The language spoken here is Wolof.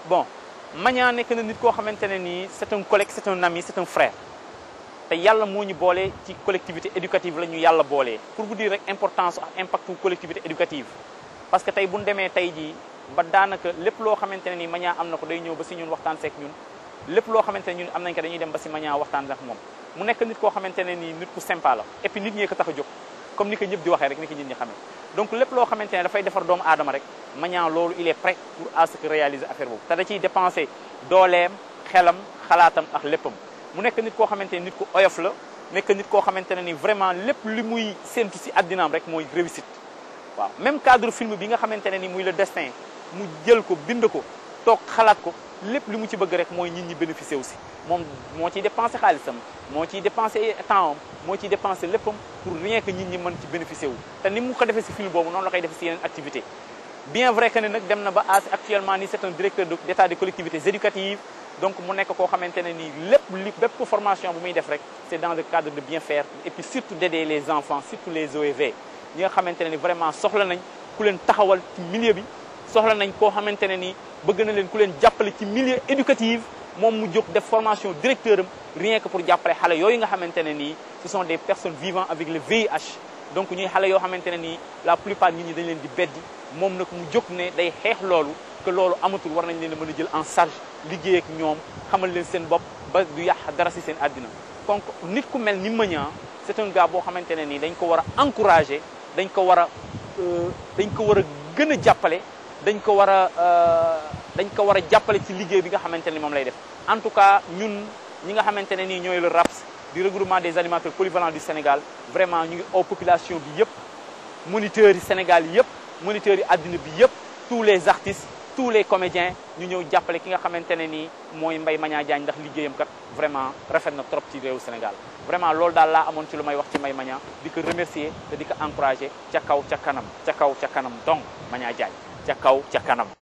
bon Magnan nekk na nit koo xamante ne nii c'est un collègue c'est un ami c'est un frère te yàlla moo ñu boole ci collectivité éducative la ñu yàlla boolee pour vous dire rek importance ak impact collectivité éducative parce que tey bu ñu demee tey jii ba daanaka lépp loo xamante ne nii Magnan am na ko day ñëw ba si ñun waxtaan seek ñun lépp loo xamante ne ñun am nañ ko dañuy dem ba si Magnan waxtaan ak moom mu nekk nit koo xamante ne nii nit ku sympa la et puis nit ñee ko tax a jóg comme ni ko ñëpp di waxee rek ni ko nit ñi xamee donc lépp loo xamante ne dafay defar doomu aadama rek Magnan loolu il est prêt pour à ce que réaliser affaire boobu te da ciy dépenser dooleem xelam xalaatam ak léppam mu nekk nit koo xamante ne nit ku oyof la nekk nit koo xamante ne ni vraiment lépp li muy séntu si addinaam rek mooy réussite waaw même cadre film bi nga xamante ne ni muy le destin mu jël ko bind ko toog xalaat ko lépp li mu ci bëgg rek mooy nit ñi bénéficier aussi moom moo ciy dépensé xaalisam moo ciy dépensé temps am moo ciy dépensé léppam pour rien que nit ñi mën ci bénéficier wu te ni mu ko defee si film boobu noonu la koy defee si yeneen activité bien vrai que ne nag dem na ba as actuellement ni c'est un directeur d'état des collectivités éducatives donc mu nekk koo xamante ne nii lépp li bépp formation bu muy def rek c'est dans le cadre de bien faire et puis surtout d'aider les enfants surtout les OEV ñi nga xamante ne ni vraiment soxla nañ ku leen taxawal ci milieu bi soxla nañ koo xamante ne ni bëgg na leen ku leen jàppale ci milieu éducatif moom mu jóg def formation directeur am rien que pour jàppale xale yooyu nga xamante ne nii ce sont des personnes vivant avec le VIH donc ñuy xale yoo xamante ne nii la plupart nit ñi dañ leen di beddi moom nag mu jóg ne day xeex loolu que loolu amatul war nañ leen a mën a jël en charge liggéey ak ñoom xamal leen seen bopp ba du yàq dara si seen àddina donc nit ku mel ni Magnan c'est un gars boo xamante ne nii dañ ko war a encourager dañ ko war a dañ ko war a gën a jàppale dañ ko war a dañ ko war a jàppale ci liggéey bi nga xamante ne moom lay def en tout cas ñun ñi nga xamante ne nii ñooy le RAPS du regroupement des animateurs polyvalents du Sénégal vraiment ñu ngi au population bi yëpp moniteurs yi Sénégal yëpp moniteurs yi àddina bi yëpp tous les artistes tous les comédiens ñu ñëw jàppale ki nga xamante ne nii mooy Mbaye Magnan Diagne ndax liggéeyam kat vraiment rafet na trop ci réewu Sénégal vraiment loolu daal laa amoon ci lu may wax ci Mbaye Magnan di ko remercier te di ko encourager ca kaw ca kanam ca kaw ca kanam donc Magnan Diagne ca kaw ca kanam